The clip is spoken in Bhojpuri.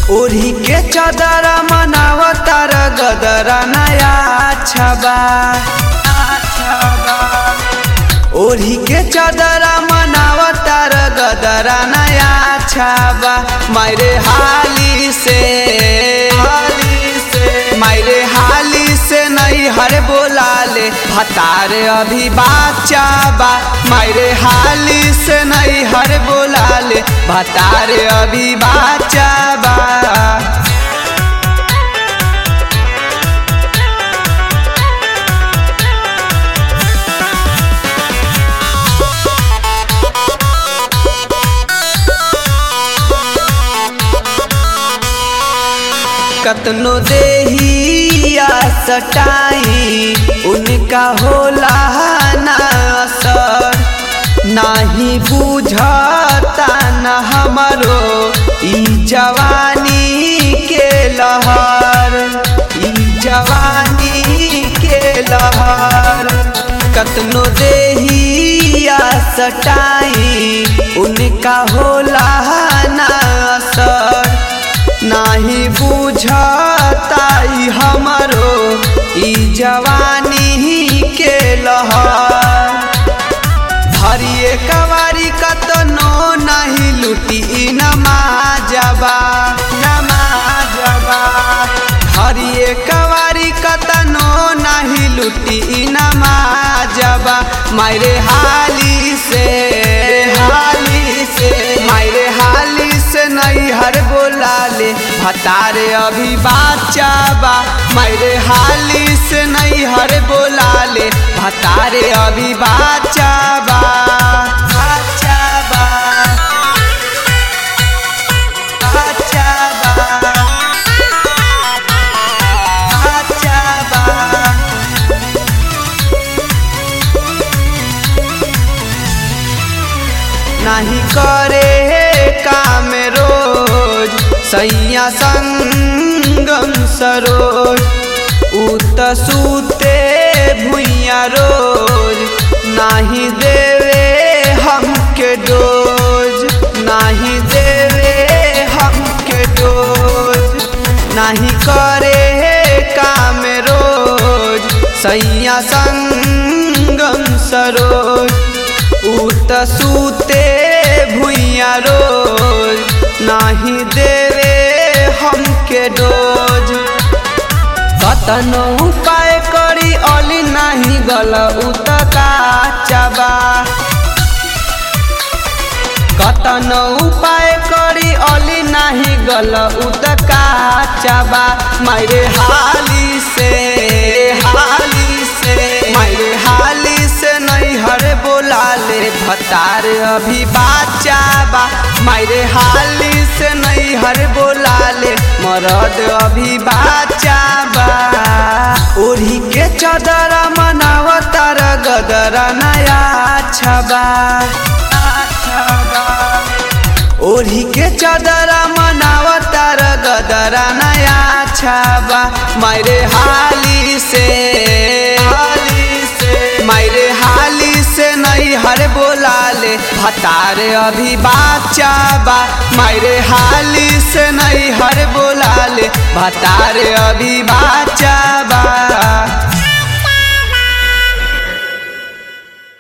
ओढ़ी के चदरा मनावतार गदरा नया छबा ओढ़ी के चदरा मनावतार गदरा नया छबा मायरे हाली से हाली से मायरे हाली से नहीं हर बोला ले भतार अभी बाचा बा मायरे हाली से नहीं हर बोला ले भतार अभी बाचा बा कतनो देहिया सटाई उनका होला ना असर नाही बुझता न हमरो ई जवानी के लहर ई जवानी के लहर कतनो देहिया सटाई उनका होला ना असर नाही बुझता ई हमरो ई जवानी के लहर हरिए कवारी कतनो नहीं लुटी ई नमाजबा नमाजबा हरिए कवारी कतनो नहीं लुटी ई नमाजबा मायरे हाली से हाली से मायरे हाली से नहीं हर बोला ले भतारे अभी बाचा बा मायरे हाली से नहीं हर बोला ले भतारे अभी बाचा बा बाचा बा बाचा बा बाचा बा नहीं करे काम रोज सैया संगम सरोज उत सूते भुइया रोज नहीं देवे हमके डोज नहीं देवे हमके डोज नहीं करे काम रोज सैया संगम सरोज उत सूते भुइया रोज नाही देवे हमके डोज कतनो उपाय करी अली नाही गल उत काचबा कतनो उपाय करी अली नाही गल उत काचबा मायरे हाली से हाली से मायरे हाली से नहीं हर बोला ले भतार अभी बाचा बा मायरे हाली से नहीं हर बोला ले मरद अभी बाचा बा ओढ़ी के चदरा मनावतार गदरा नया छबा ओढ़ी के चदरा मनावतार गदरा नया छबा मायरे हाली से हाली से मायरे हाली से नहीं हर बोला ले भतार अभी बाचा बा मायरे हाली से नहीं हर बोला ले भतार अभी बा